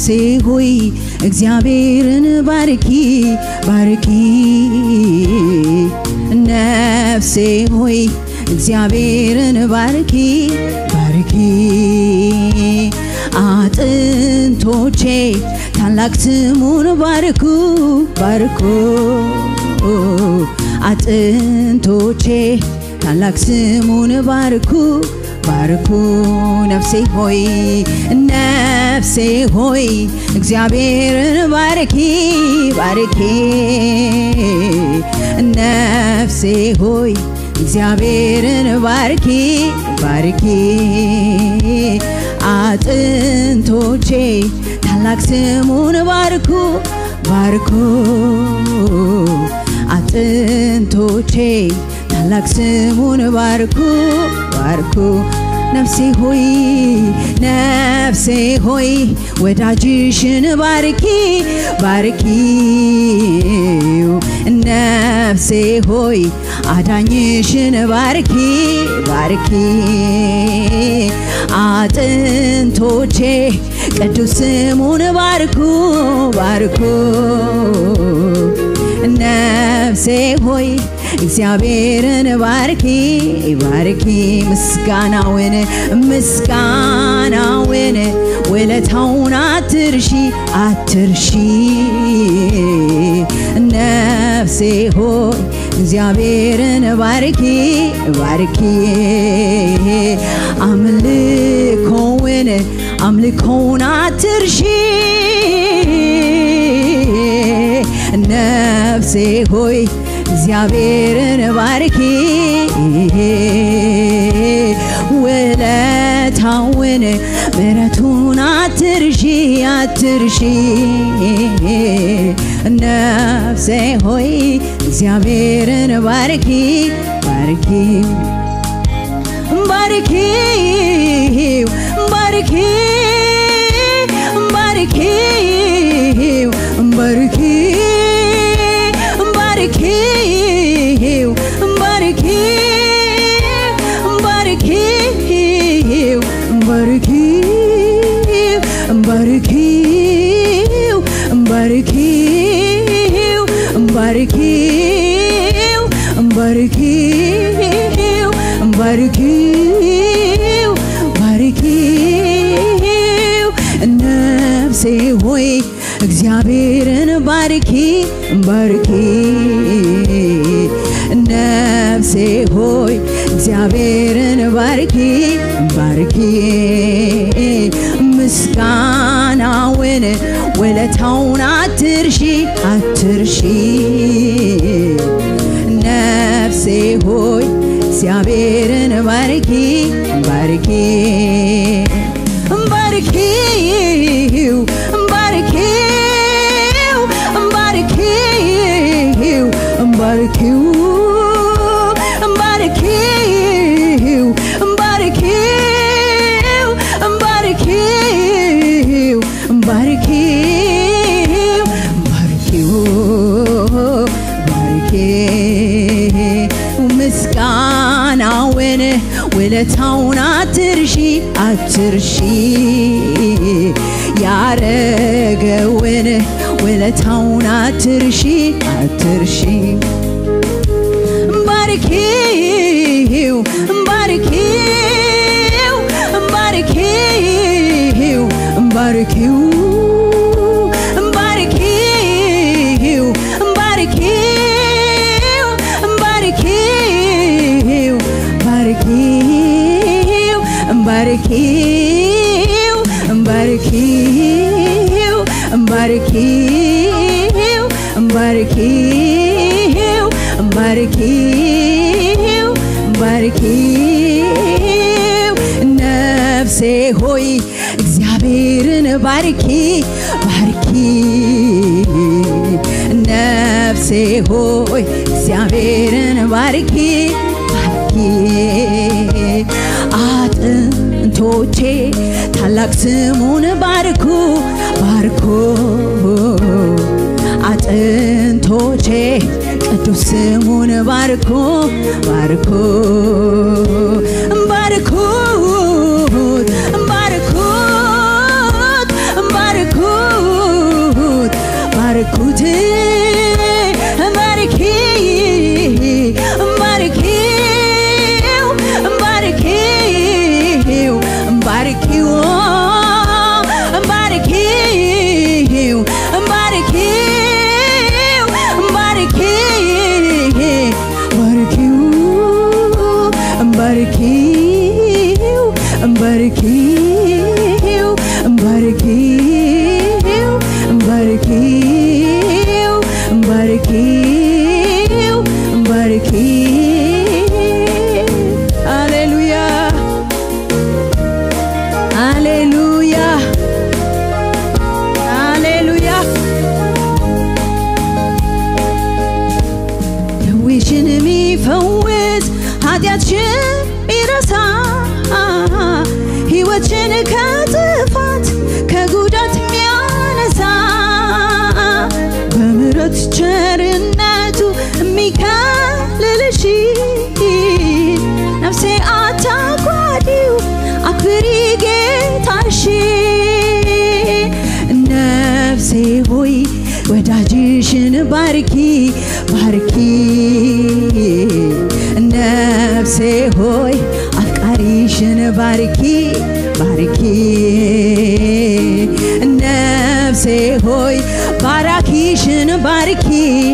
ነፍሴ ሆይ እግዚአብሔርን ባርኪ ባርኪ ነፍሴ ሆይ እግዚአብሔርን ባርኪ ባርኪ አጥንቶቼ ታላቅ ስሙን ባርኩ ባርኩ አጥንቶቼ ታላቅ ስሙን ባርኩ ባርኩ ነፍሴ ሆይ ነፍሴ ሆይ እግዚአብሔርን ባርኪ ባርኪ ነፍሴ ሆይ እግዚአብሔርን ባርኪ ባርኪ አጥንቶቼ ታላቅ ስሙን ባርኩ ባርኩ አጥንቶቼ ታላቅ ስሙን ባርኩ ባርኩ ነፍሴ ሆይ ነፍሴ ሆይ ወዳጅሽን ባርኪ ባርኪው ነፍሴ ሆይ አዳኝሽን ባርኪ ባርኪ አጥንቶቼ ቅዱስ ስሙን ባርኩ ባርኩ ነፍሴ ሆይ እግዚአብሔርን ባርኪ ባርኪ ምስጋናውን ምስጋናውን ውለታውን አትርሺ አትርሺ ነፍሴ ሆይ እግዚአብሔርን ባርኪ ባርኪ አምልኮውን አምልኮውን አትርሺ ነፍሴ ሆይ እግዚአብሔርን ባርኪ ውለታውን ምሕረቱን አትርሺ አትርሺ ነፍሴ ሆይ እግዚአብሔርን ባርኪ ባርኪ ባርኪው ባርኪው ባርኪው ባርኪው ባርኪው ባርኪው ባርኪው ባርኪው ባርኪው ባርኪው ባርኪው ባርኪው ነፍሴ ሆይ እግዚአብሔርን ባርኪ ባርኪ ነፍሴ ሆይ እግዚአብሔርን ባርኪ ባርኪ ምስጋናውን ውለታውን አትርሺ አትርሺ ነፍሴ ሆይ እግዚአብሔርን ባርኪ ባርኪ ባርኪው ባርኪው ባርኪው ባርኪው ባርኪው ባርኪው ባርኪው ባርኪው ባርኪው ባርኪው ምስጋናውን ውለታውን አትርሺ አትርሺ ያረገውን ውለታውን አትርሺ አትርሺ ባርኪው ባርኪው ባርኪው ባርኪው ባርኪው ባርኪው ባርኪው ባርኪው ባርኪው ባርኪው ባርኪው ባርኪው ባርኪው ባርኪው ነፍሴ ሆይ እግዚአብሔርን ባርኪ ባርኪ ነፍሴ ሆይ እግዚአብሔርን ባርኪ ባርኪ አጥንቶቼ ታላቅ ስሙን ባርኩ ባርኩ አጥንቶቼ ቅዱስ ስሙን ባርኩ ባርኩ ባርኩት ባርኩት ባርኩት ኃጢአትሽን ሚረሳ ሕይወትን ከጥፋት ከጉዳት የሚያነሳ በምሕረት ቸርነቱ የሚከልልሽ ነፍሴ አታጓዲው አክብሪ ጌታሽን ነፍሴ ሆይ ወዳጅሽን ባርኪ ባርኪ ነፍሴ ሆይ አፍቃሪሽን ባርኪ ባርኪ ነፍሴ ሆይ ባራኪሽን ባርኪ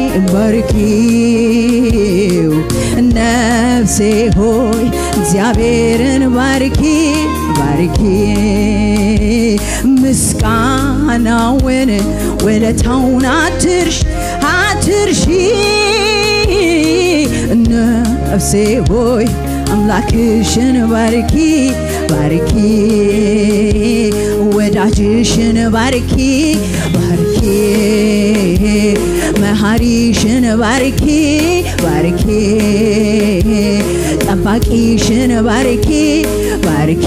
ባርኪው ነፍሴ ሆይ እግዚአብሔርን ባርኪ ባርኪ ምስጋናውን ውለታውን አትርሽ አትርሺ ነፍሴ ሆይ አምላክሽን ባርኪ ባርኪ ወዳጅሽን ባርኪ ባርኪ መሐሪሽን ባርኪ ባርኪ ጠባቂሽን ባርኪ ባርኪ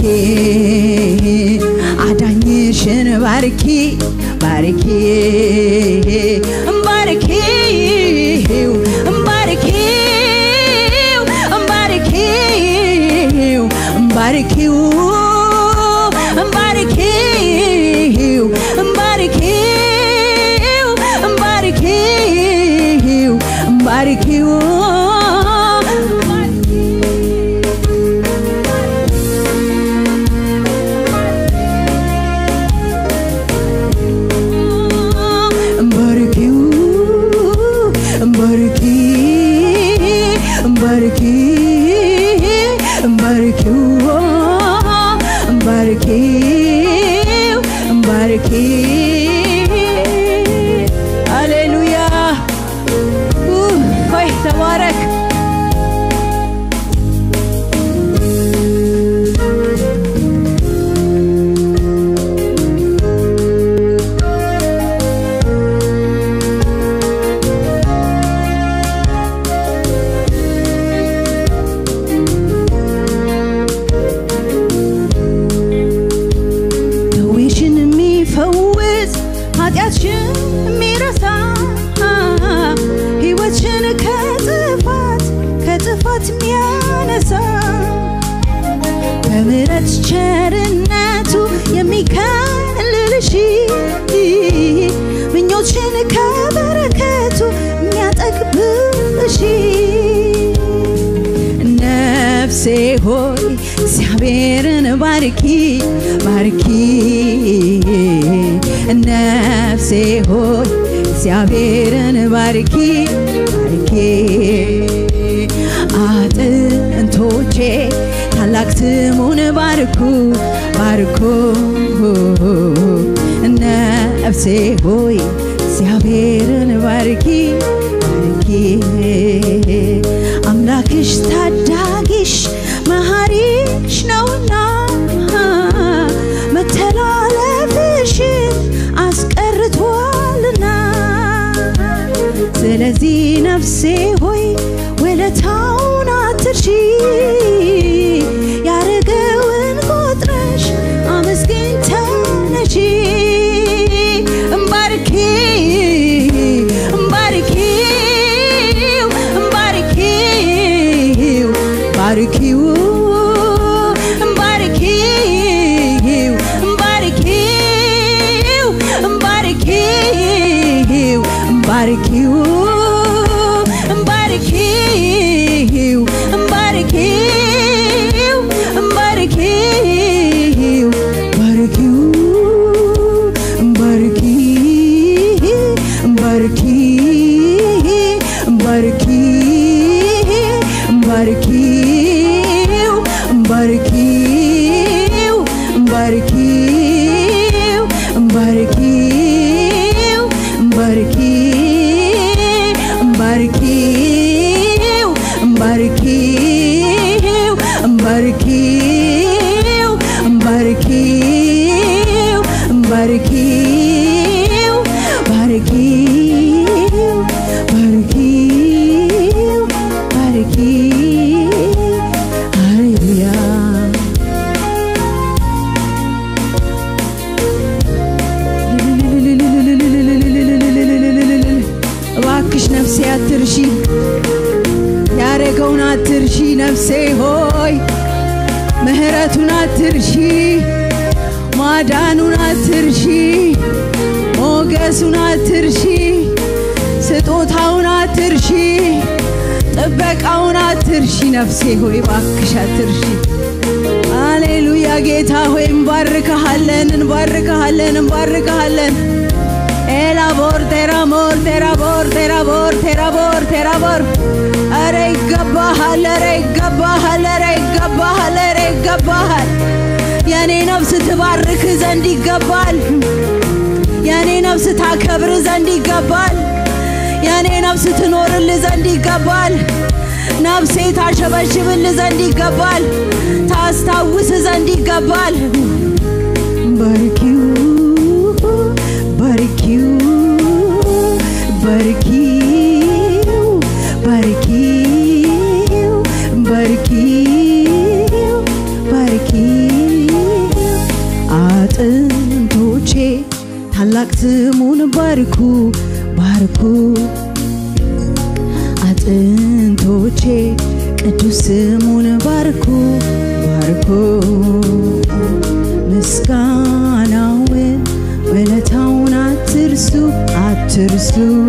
አዳኝሽን ባርኪ ባርኪ ባርኪው ባርኪው ባርኪው ባርኪው ባርኪው ባርኪው ባርኪው ባርኪው ባርኪው ባርኪ ባርኪ ባርኪው ባርኪው ባርኪ ሃሌሉያ ሆይ ተባረክ ደዌሽን የሚፈውስ ኃጢአትሽን የሚረሳ ሕይወትሽን ከጥፋት ከጥፋት የሚያነሳ በምሕረት ቸርነቱ የሚከልልሽ ምኞትሽን ከበረከቱ የሚያጠግብሽ ነፍሴ ሆይ እግዚአብሔርን ባርኪ ባርኪ ነፍሴ ሆይ እግዚአብሔርን ባርኪ ባርኪ አጥንቶቼ ታላቅ ስሙን ባርኩ ባርኩ ነፍሴ ሆይ እግዚአብሔርን ባርኪ ባርኪ አምላክሽ ታዳጊሽ መሐሪሽ ነውና መተላለፍሽን አስቀርቷልና ስለዚህ ነፍሴ ሆይ ውለታውን አትርሺ ያረገውን ቆጥረሽ አመስግኝ ተነሺ እምባርኪ እምባርኪው እምባርኪው ባርኪው እምባርኪው እምባርኪው እምባርኪው እምባርኪው እምባርኪው እምባርኪው እምባርኪው ባርኪው እምባርኪ እምባርኪ እምባርኪ እምባርኪው እምባርኪው እምባርኪው እምባርኪው እምባርኪው እምባርኪው እምባርኪው እምባርኪው እምባርኪው ባርኪው ባርኪው ባርኪው ያደረገውን አትርሺ ነፍሴ ሆይ ምሕረቱን አትርሺ ማዳኑን አትርሺ ሞገሱን አትርሺ ስጦታውን አትርሺ ጥበቃውን አትርሺ ነፍሴ ሆይ ባክሽ አትርሺ አሌሉያ ጌታ ሆይ እንባርክሃለን እንባርክሃለን እንባርክሃለን ኤላቦር ቴራሞር ቴራቦር ቴራቦር ቴራቦር ቴራቦር ኧረ ይገባሃል ኧረ ይገባሃል ኧረ ይገባሃል ኧረ ይገባሃል የእኔ ነፍስ ትባርክ ዘንድ ይገባል የእኔ ነፍስ ታከብር ዘንድ ይገባል የእኔ ነፍስ ትኖርል ዘንድ ይገባል ነፍሴ ታሸበሽብል ዘንድ ይገባል ታስታውስ ዘንድ ይገባል ባርኪው ባርኪው ባርኪው ባርኪው ባርኪው ባርኪው አጥንቶቼ ታላቅ ስሙን ባርኩ ባርኩ አጥንቶቼ ቅዱስ ስሙን ባርኩ ባርኩ ምስጋናውን ውለታውን አትርሱ አትርሱ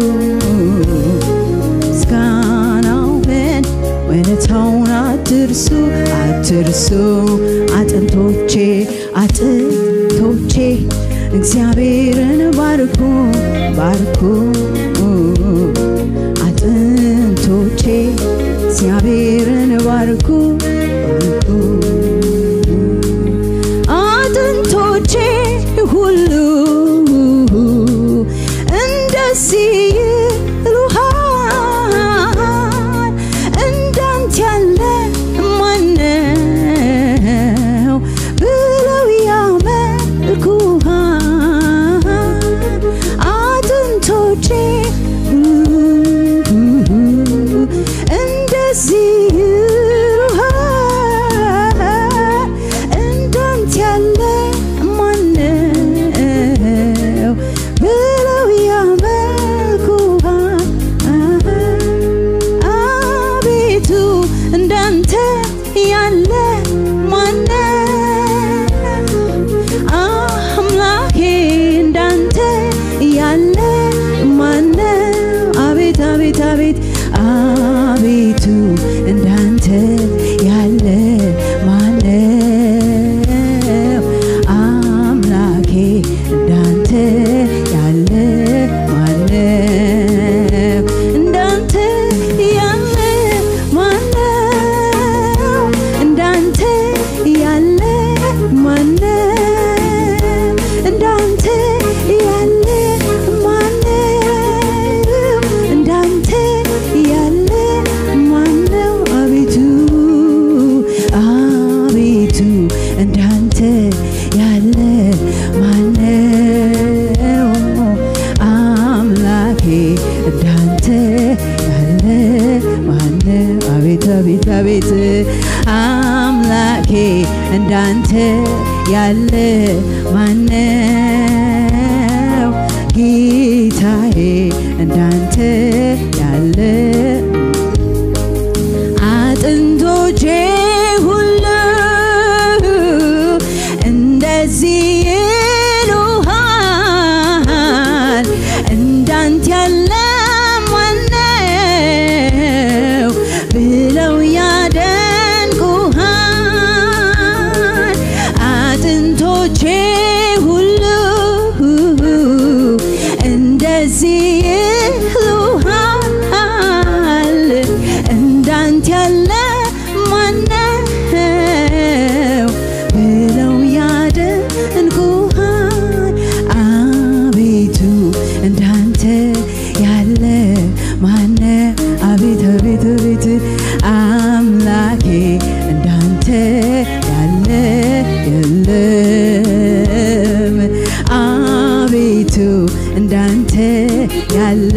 ምስጋናውን ውለታውን አትርሱ አትርሱ አጥንቶቼ አጥንቶቼ እግዚአብሔርን ባርኩ ባርኩ አጥንቶቼ እግዚአብሔርን ባርኩ ባርኩ አጥንቶቼ ሁሉ እንደዚህ ይሉሃል እንዳንተ ያለ ማነው ብለው ያመልኩሃል አጥንቶቼ እንደዚህ ይሉሃል እንዳንተ ያለ ማነው ብለው ያመልኩሃል አቤቱ እንዳንተ ያለ ማነው አምላኬ እንዳንተ ያለ ማነው አቤት አቤት አቤት አቤቱ እንዳንተ ያለ ማነው አምላኬ እንዳንተ ያለ ማነው እንዳንተ ያለ ማነው እንዳንተ ያለ ማነው እንዳንተ ያለ ማነው እንዳንተ ያለ ማነው አቤቱ አቤቱ እንዳንተ ያለ ማነው አምላኬ እንዳንተ ያለ ማነው አቤት አቤት አቤት አምላኬ እንዳንተ ያለ ማነው ጌታዬ እንዳንተ ያለ አጥንቶቼ ሁሉ እንደዚህ ይሉሃል እንዳንተ ያለ ማነው ብለው ያደንቁሃል አጥንቶቼ ሁሉ እንደዚህ ይሉሃል እንዳንተ ያለ ማነው ብለው ያደንቁሃል አቤቱ እንዳንተ ያለ ማነ አቤት አቤት አቤት አምላኬ እንዳንተ ያለ የለም አቤቱ እንዳንተ ያለ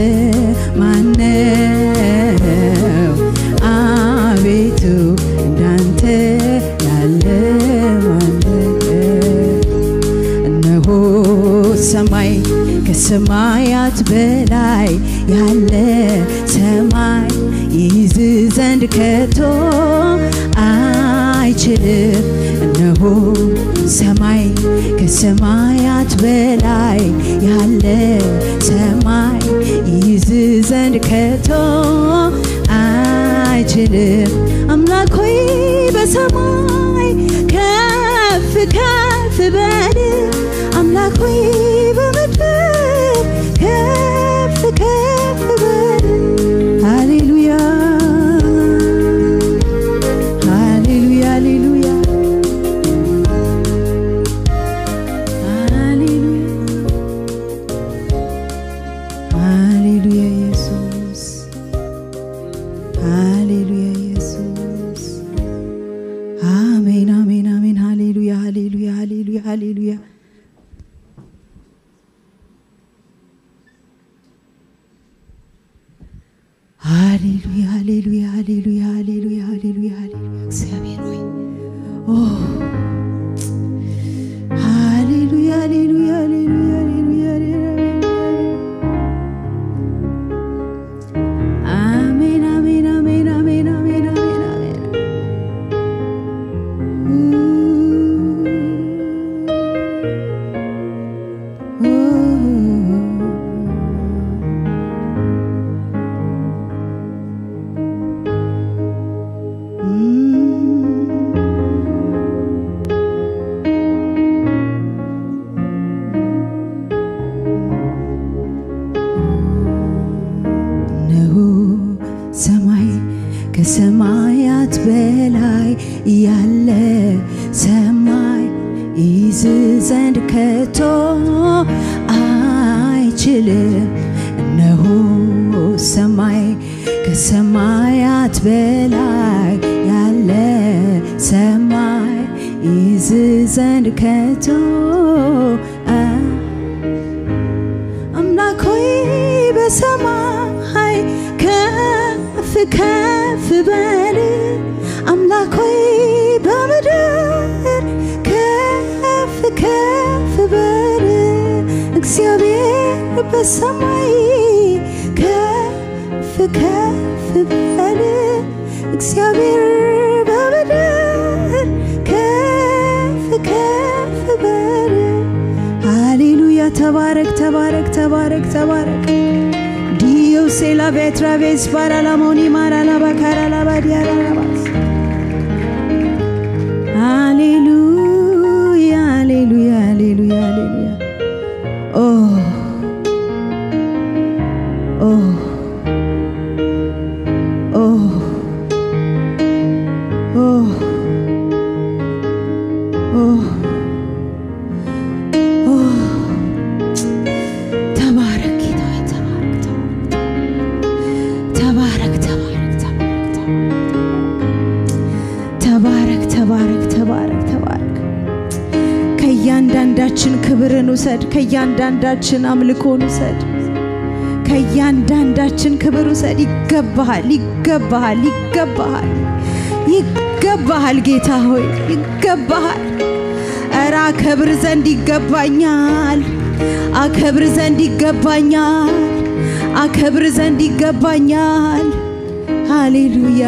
ማነው አቤቱ እንዳንተ ያለ ማነው እነሆ ሰማይ ከሰማያት በላይ ያለ ሰማይ ይይዝ ዘንድ ዘንድ ከቶ አይችልም። እነሆ ሰማይ ከሰማያት በላይ ያለ ሰማይ ይዝ ዘንድ ከቶ አይችልም። አምላክ ሆይ በሰማይ ከፍ ከፍ በል አምላክ ሆይ በምድር ከፍ ከፍ በል ሃሌሉያ ሃሌሉያ ሃሌሉያ ሃሌሉያ ኢየሱስ ሃሌሉያ ኢየሱስ አሜን አሜን አሜን ሃሌሉያ ሃሌሉያ ሃሌሉያ ሃሌሉያ ሃሌሉያ ሃሌሉያ ሃሌሉያ ሃሌሉያ ሃሌሉያ ሃሌሉያ እግዚአብሔር ሆይ ኦ ሃሌሉያ ሃሌሉያ ሃሌሉያ ሃሌሉያ ሃሌሉያ አሜን አሜን አሜን አሜን አሜን አሜን አሜን እነሆ ሰማይ ከሰማያት በላይ ያለ ሰማይ ይዝ ዘንድ ከቶ አይችልም። እነሆ ሰማይ ከሰማያት በላይ ያለ ሰማይ ይዝ ዘንድ ከቶ አ- አምላክ ሆይ በሰማይ ከፍ ከፍ በል አምላክ ሆይ በምድር ከፍ ከፍ በል እግዚአብሔር በሰማይ ከፍ ከፍ በል እግዚአብሔር በምድር ከፍ ከፍ በል ሃሌሉያ ተባረክ ተባረክ ተባረክ ተባረክ ዲዮ ሴላ ቤትራቬስ ባራላሞኒ ማራላባ ካራላባ ዲያራላባስ ሃሌሉያ ሃሌሉያ ሃሌሉያ ሃሌሉያ ኦ ኦ ኦ ኦ ኦ ተባረክ ጌታ ሆይ ተባረክ ተባረክ ተባረክ ተባረክ ተባረክ ተባረክ ተባረክ ከእያንዳንዳችን ክብርን ውሰድ ከእያንዳንዳችን አምልኮን ውሰድ ከእያንዳንዳችን ክብር ውሰድ ይገባሃል ይገባሃል ይገባሃል ይገባሃል ጌታ ሆይ ይገባሃል እረ አከብር ዘንድ ይገባኛል አከብር ዘንድ ይገባኛል አከብር ዘንድ ይገባኛል ሃሌሉያ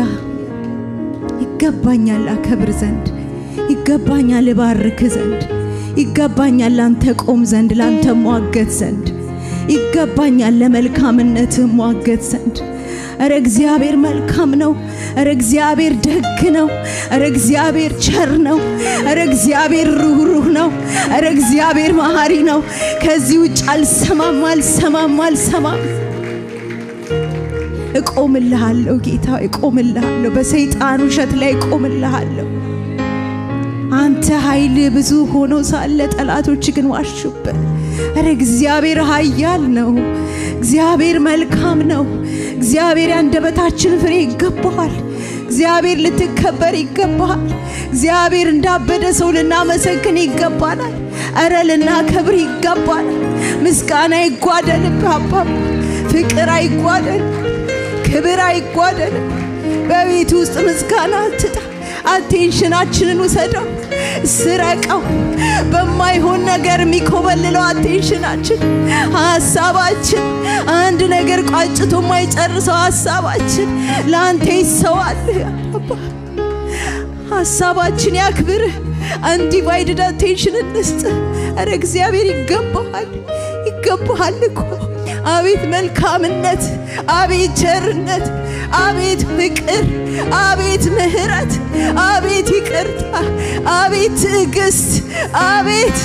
ይገባኛል አከብር ዘንድ ይገባኛል እባርክ ዘንድ ይገባኛል ላንተ ቆም ዘንድ ላንተ ሟገት ዘንድ ይገባኛል ለመልካምነት ሟገት ዘንድ እረ እግዚአብሔር መልካም ነው። እረ እግዚአብሔር ደግ ነው። እረ እግዚአብሔር ቸር ነው። እረ እግዚአብሔር ሩህሩህ ነው። እረ እግዚአብሔር መሐሪ ነው። ከዚህ ውጭ አልሰማም አልሰማም አልሰማም። እቆምልሃለሁ ጌታ እቆምልሃለሁ። በሰይጣን ውሸት ላይ እቆምልሃለሁ። አንተ ኃይል ብዙ ሆኖ ሳለ ጠላቶች ግን ዋሹብህ። እረ እግዚአብሔር ኃያል ነው። እግዚአብሔር መልካም ነው። እግዚአብሔር ያንደበታችን ፍሬ ይገባዋል። እግዚአብሔር ልትከበር ይገባሃል። እግዚአብሔር እንዳበደ ሰው ልናመሰግን ይገባናል። እረ ልናከብር ይገባናል። ምስጋና ይጓደልብህ አባባ፣ ፍቅር አይጓደል፣ ክብር አይጓደል። በቤት ውስጥ ምስጋና አትጣ፣ አቴንሽናችንን ውሰደው፣ ስረቀው። በማይሆን ነገር የሚኮበልለው አቴንሽናችን፣ ሀሳባችን፣ አንድ ነገር ቋጭቶ የማይጨርሰው ሀሳባችን ለአንተ ይሰዋል። አባ ሀሳባችን ያክብርህ። አንዲቫይድድ አቴንሽን እንስጥ። ኧረ እግዚአብሔር ይገባሃል፣ ይገባሃል እኮ አቤት መልካምነት፣ አቤት ቸርነት፣ አቤት ፍቅር፣ አቤት ምሕረት፣ አቤት ይቅርታ፣ አቤት ትዕግስት፣ አቤት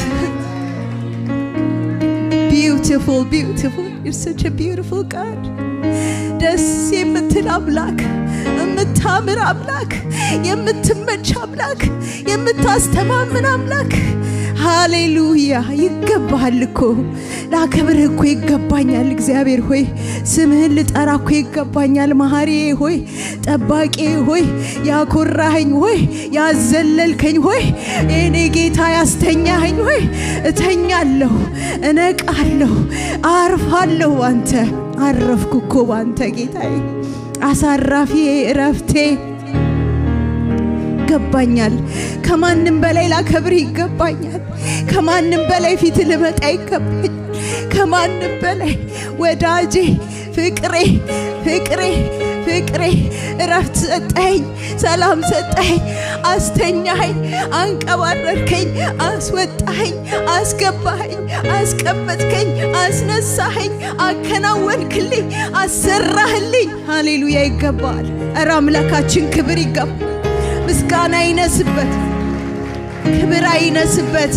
ቢዩቲፉል ቢዩቲፉል ዩር ሰች ቢዩቲፉል ጋድ ደስ የምትል አምላክ የምታምር አምላክ የምትመች አምላክ የምታስተማምን አምላክ ሃሌሉያ ይገባሃል እኮ ላከብርህ እኮ ይገባኛል እግዚአብሔር ሆይ ስምህን ልጠራ እኮ ይገባኛል መሐሪ ሆይ ጠባቂ ሆይ ያኮራኸኝ ሆይ ያዘለልከኝ ሆይ የኔ ጌታ ያስተኛኸኝ ሆይ እተኛለሁ እነቃለሁ አርፋለሁ አንተ አረፍኩ እኮ ባንተ ጌታዬ አሳራፊ እረፍቴ ይገባኛል። ከማንም በላይ ላከብር ይገባኛል። ከማንም በላይ ፊት ልመጣ ይገባኛል። ከማንም በላይ ወዳጄ፣ ፍቅሬ፣ ፍቅሬ፣ ፍቅሬ እረፍት ሰጠኸኝ፣ ሰላም ሰጠኸኝ፣ አስተኛኸኝ፣ አንቀባረርከኝ፣ አስወጣኸኝ፣ አስገባኸኝ፣ አስቀመጥከኝ፣ አስነሳኸኝ፣ አከናወንክልኝ፣ አሰራህልኝ። ሃሌሉያ ይገባል። እረ አምላካችን ክብር ይገባል። ምስጋና አይነስበት፣ ክብር አይነስበት፣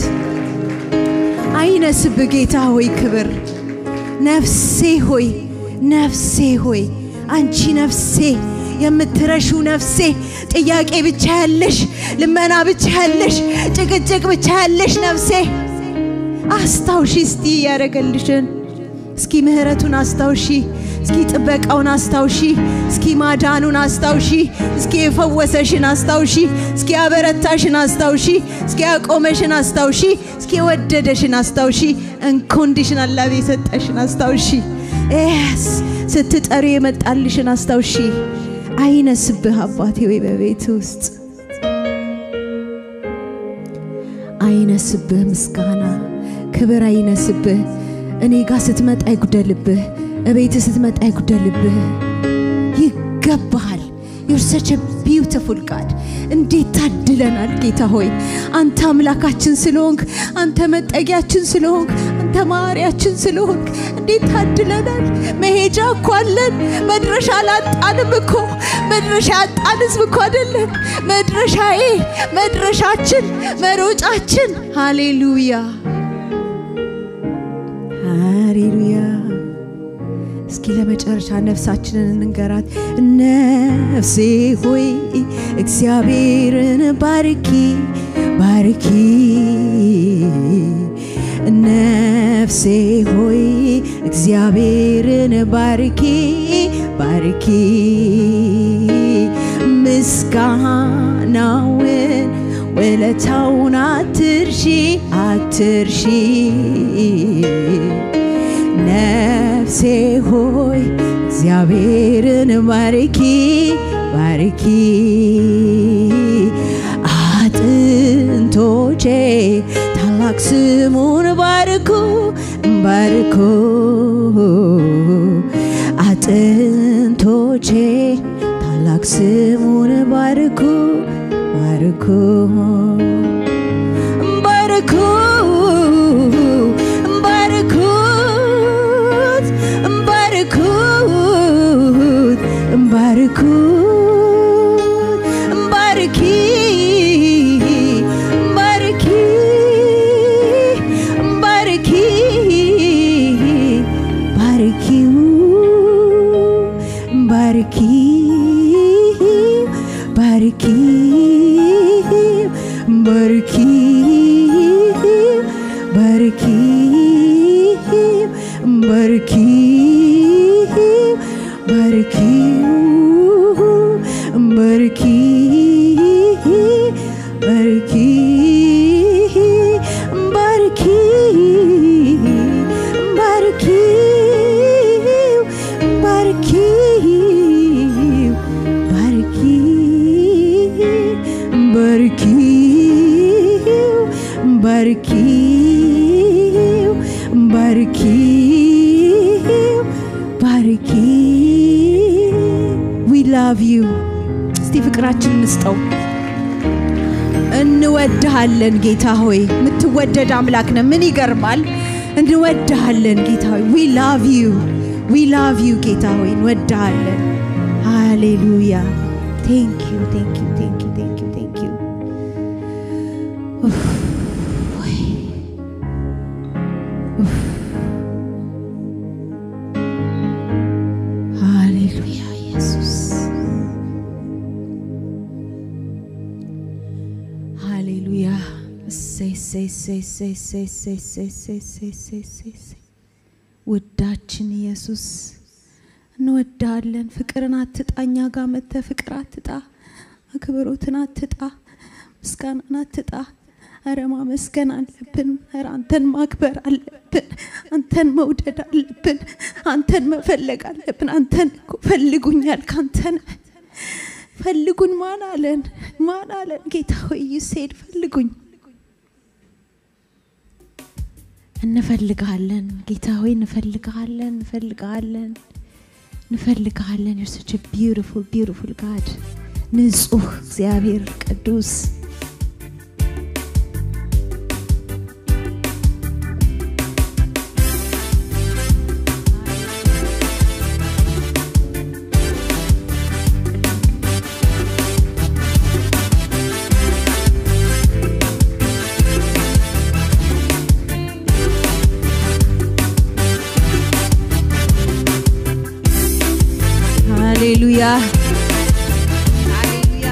አይነስብ ጌታ ሆይ ክብር። ነፍሴ ሆይ ነፍሴ ሆይ አንቺ ነፍሴ የምትረሹ ነፍሴ ጥያቄ ብቻ ያለሽ፣ ልመና ብቻ ያለሽ፣ ጭቅጭቅ ብቻ ያለሽ ነፍሴ አስታውሺ እስቲ ያደረገልሽን እስኪ ምህረቱን አስታውሺ እስኪ ጥበቃውን አስታውሺ እስኪ ማዳኑን አስታውሺ እስኪ የፈወሰሽን አስታውሺ እስኪ ያበረታሽን አስታውሺ እስኪ ያቆመሽን አስታውሺ እስኪ የወደደሽን አስታውሺ እንኮንዲሽናል ላቭ የሰጠሽን አስታውሺ ኤስ ስትጠሪ የመጣልሽን አስታውሺ አይነስብህ አባቴ ወይ በቤት ውስጥ አይነስብህ ምስጋና ክብር አይነስብህ እኔ ጋር ስትመጣ ይጉደልብህ እቤት ስትመጣ ይጉደልብህ ይገባሃል ዩር ሰች ቢዩቲፉል ጋድ እንዴት ታድለናል ጌታ ሆይ አንተ አምላካችን ስለሆንክ አንተ መጠጊያችን ስለሆንክ አንተ ማሪያችን ስለሆንክ እንዴት ታድለናል መሄጃ እኮ አለን መድረሻ አላጣንም እኮ መድረሻ ያጣን ህዝብ እኮ አይደለን መድረሻዬ መድረሻችን መሮጫችን ሃሌሉያ ሃሌሉያ እስኪ ለመጨረሻ ነፍሳችንን እንንገራት። ነፍሴ ሆይ እግዚአብሔርን ባርኪ ባርኪ። ነፍሴ ሆይ እግዚአብሔርን ባርኪ ባርኪ። ምስጋናውን ውለታውን አትርሺ አትርሺ ነፍሴ ሆይ እግዚአብሔርን ባርኪ ባርኪ አጥንቶቼ ታላቅ ስሙን ባርኩ ባርኩ አጥንቶቼ ታላቅ ስሙን ባርኩ ባርኩ ባርኩ ባርኩት ባርኩት ባርኩት ባርኪ ባርኪ ባርኪ ባርኪው ባርኪ ባርኪ ባርኪ ባርኪ ባርኪ ባርኪ ባርኪ ባርኪ ባርኪ ባርኪ ባርኪ ባርኪ ባርኪው ባርኪው ባርኪ ዊ ላቭ ዩ እስቲ ፍቅራችን እንስጠው እንወድሃለን ጌታ ሆይ የምትወደድ አምላክ ነ ምን ይገርማል እንወድሃለን ጌታ ሆይ ዊ ላቭ ዩ ዊ ላቭ ዩ ጌታ ሆይ እንወድሃለን ሃሌሉያ ቴንክ ዩ ቴንክ ዩ ቴንክ ዩ ቴንክ ዩ ቴንክ ዩ ሃሌሉያ ኢየሱስ ሃሌሉያ እሰይ እሰይ እሰይ እሰይ እሰይ እሰይ እሰይ እሰይ እሰይ እሰይ እሰይ እሰይ ውዳችን ኢየሱስ እንወዳለን። ፍቅርን አትጣ፣ እኛ ጋር መጥተህ ፍቅር አትጣ፣ አክብሮትን አትጣ፣ ምስጋናን አትጣ። ኧረ ማመስገን አለብን። ኧረ አንተን ማክበር አለብን። አንተን መውደድ አለብን። አንተን መፈለግ አለብን። አንተን እኮ ፈልጉኛል ካንተን ፈልጉን ማን አለን? ማን አለን? ጌታ ሆይ ዩሴድ ፈልጉኝ። እንፈልግሃለን ጌታ ሆይ እንፈልግሃለን፣ እንፈልግሃለን፣ እንፈልግሃለን። ዩር ሰች ቢዩቲፉል ቢዩቲፉል ጋድ ንጹህ እግዚአብሔር ቅዱስ ሃሌሉያ ሃሌሉያ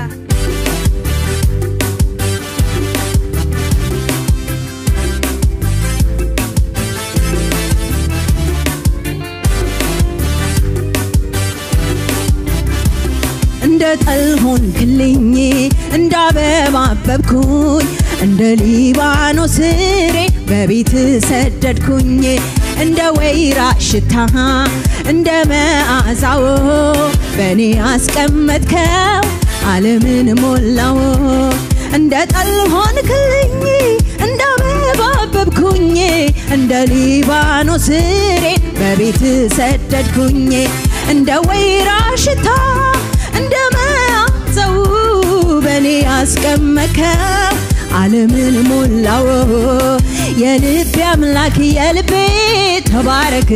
እንደ ጠል ሆንክልኝ እንደ አበባ አበብኩኝ እንደ ሊባኖስ ፍሬ በቤት ሰደድኩኝ እንደ ወይራ ሽታ እንደ መዓዛው በእኔ አስቀመጥከው ዓለምን ሞላው እንደ ጠል ሆንክልኝ እንደ አበባ አበብኩኝ እንደ ሊባኖስ ፍሬ በቤት ሰደድኩኝ እንደ ወይራ ሽታ እንደ መዓዛው በእኔ አስቀመጥከው ዓለምን ሞላው የልቤ አምላክ የልቤ ተባረክ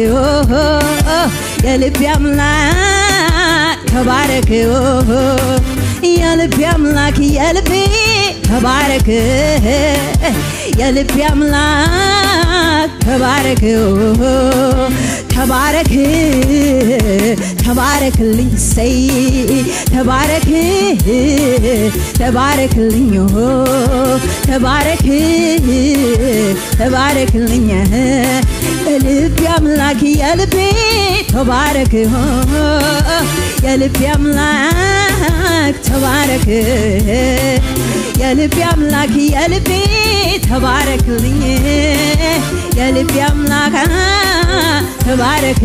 የልቤ አምላክ ተባረክ የልቤ አምላክ የልቤ ተባረክ የልቤ አምላክ ተባረክ ተባረክ ተባረክልኝ ሰይ ተባረክ ተባረክልኝ ተባረክ ተባረክልኝ የልቤ አምላክ የልቤ ተባረክ የልቤ አምላክ ተባረክ የልቤ አምላክ የልቤ ተባረክልኝ የልቤ አምላክ ተባረክ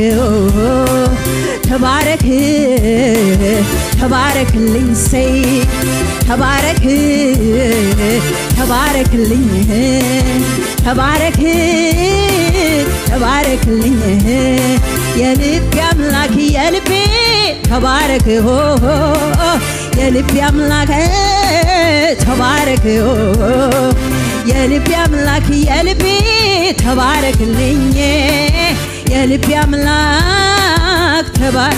ተባረክ ተባረክልኝ ሰይ ተባረክ ተባረክልኝ ተባረክ ተባረክልኝ የልቤ አምላክ የልቤ ተባረክ የልቤ አምላክ ተባረክ የልቤ አምላክ የልቤ ተባረክልኝ የልቤ አምላክ ተባረክ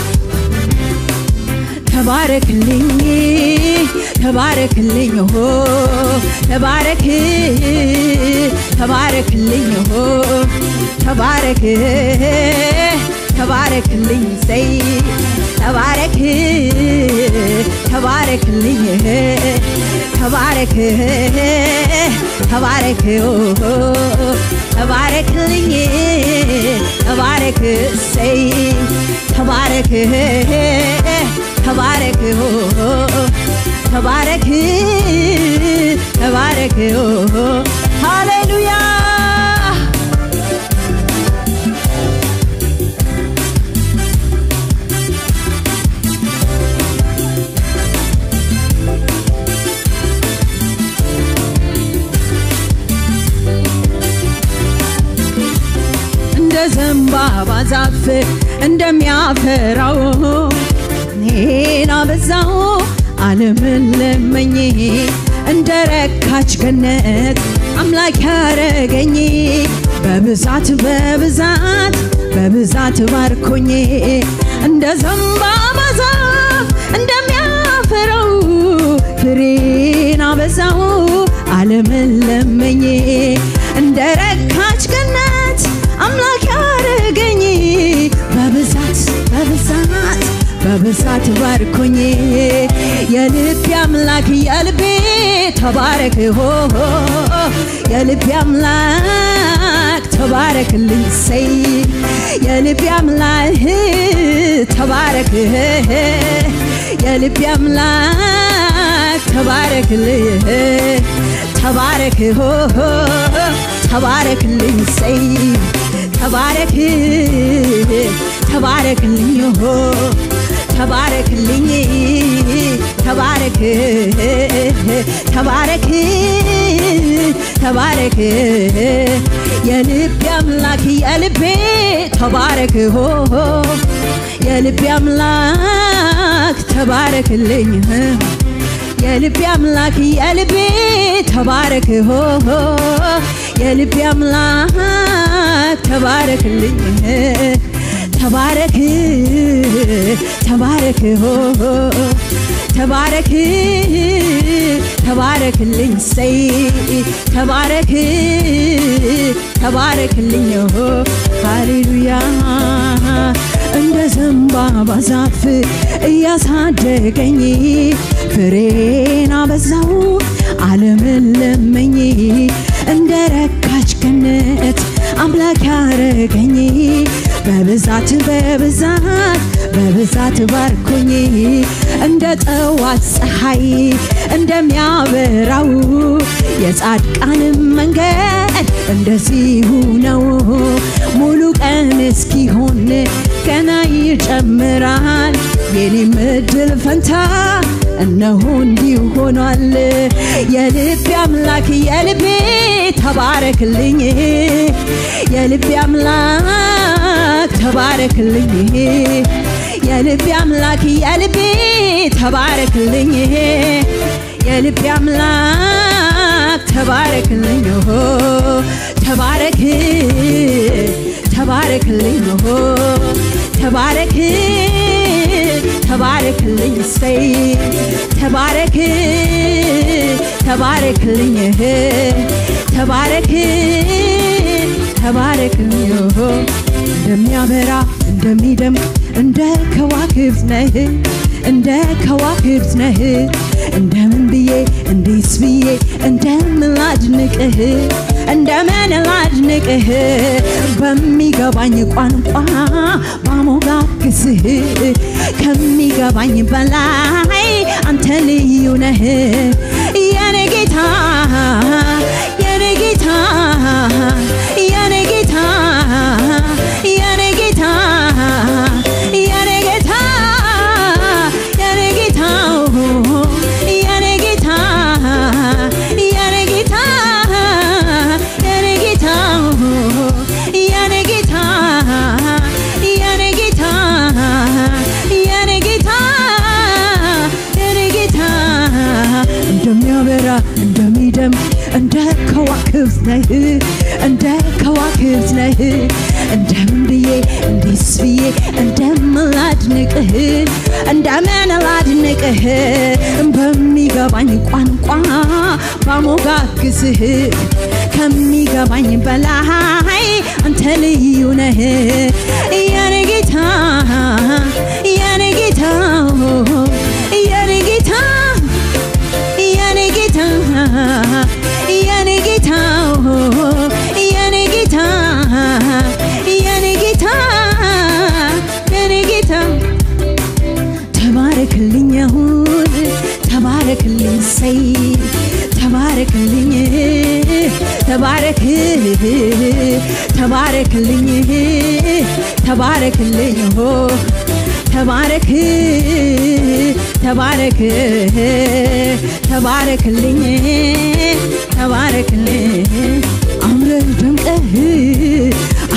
ተባረክልኝ ተባረክልኝ ሆ ተባረክ ተባረክልኝ ሆ ተባረክ ተባረክልኝ ሰይ ተባረክ ተባረክልኝ ተባረክ ተባረክ ተባረክልኝ ተባረክ ሰይ ተባረክ ተባረክ ተባረክ ተባረክ ሃሌሉያ ዛፍ እንደሚያፈራው እኔን አበዛው ዓለምን ለመኝ እንደ ረካች ገነት አምላክ ያረገኝ በብዛት በብዛት በብዛት ባርኮኝ እንደ ዘንባባ ዛፍ እንደሚያፈራው ፍሬን አበዛው ዓለምን ለመኝ እንደ ረካች ገነት አምላክ ያረገኝ በብዛት በብዛት በብዛት ባርኮኝ የልቤ አምላክ የልቤ ተባረክ ሆ የልቤ አምላክ ተባረክልኝ ሰይ የልቤ አምላክ ተባረክ የልቤ አምላክ ተባረክልኝ ተባረክ ሆ ተባረክልኝ ሰይ ተባረክ ተባረክልኝ ሆ ተባረክልኝ ተባረክ ተባረክ ተባረክ የልቤ አምላክ የልቤ ተባረክ ሆ የልቤ አምላክ ተባረክልኝ የልቤ አምላክ የልቤ ተባረክ ሆ የልቤ አምላክ ተባረክልኝ ተባረክ ተባረክ ሆ ተባረክ ተባረክልኝ ሰይ ተባረክ ተባረክልኝ ሆ ሃሌሉያ እንደ ዘንባባ ዛፍ እያሳደገኝ ፍሬን አበዛው ዓለምን ለመኝ እንደ ረካች ገነት አምላክ ያረገኝ በብዛት በብዛት በብዛት ባርኮኝ እንደ ጠዋት ፀሐይ እንደሚያበራው የጻድቃንም መንገድ እንደዚሁ ነው። ሙሉ ቀን እስኪሆን ገና ይጨምራል። የኔም እድል ፈንታ እነሆ እንዲሁ ሆኗል። የልቤ አምላክ የልቤ ተባረክልኝ የልቤ አምላክ ተባረክልኝ የልቤ አምላክ የልቤ ተባረክልኝ የልቤ አምላክ ተባረክልኝ ሆ ተባረክ ተባረክልኝ ሆ ተባረክ ተባረክልኝ ሰይ ተባረክ ተባረክልኝ ተባረክ ተባረክልኝ ሆ እንደሚያበራ እንደሚደምቅ እንደ ከዋክብት ነህ እንደ ከዋክብት ነህ እንደምን ብዬ እንዴት ብዬ እንደምን ላድንቅህ እንደምን ላድንቅህ በሚገባኝ ቋንቋ ባሞጋግስህ ከሚገባኝ በላይ አንተ ልዩ ነህ የኔ ጌታ የኔ ጌታ የኔ ጌታ የኔ ጌታ የኔ ጌታ የኔ ጌታ የኔ ጌታ የኔ ጌታ የኔ ጌታ የኔ ጌታ የኔ ጌታ የኔ ጌታ የኔ ጌታ እንደሚያበራ እንደሚደምቅ እንደ ከዋክብት ነህ እንደ ከዋክብት ነህ እንደምን ብዬ እንዴት ብዬ እንደምን ላድንቅህ እንደምን ላድንቅህ በሚገባኝ ቋንቋ ባሞጋግስህ ከሚገባኝ በላይ አንተ ልዩ ነህ የኔ ጌታ የኔ ጌታ የኔ ጌታ የኔ ጌታ የኔ ጌታ የኔ ጌታ የኔ ጌታ የኔ ጌታ ተባረክልኝ አሁን ተባረክልኝ ሰይ ተባረክልኝ ተባረክ ተባረክልኝ ተባረክልኝ ሆ ተባረክ ተባረክ ተባረክልኝ ተባረክልኝ አምረህ ደምቀህ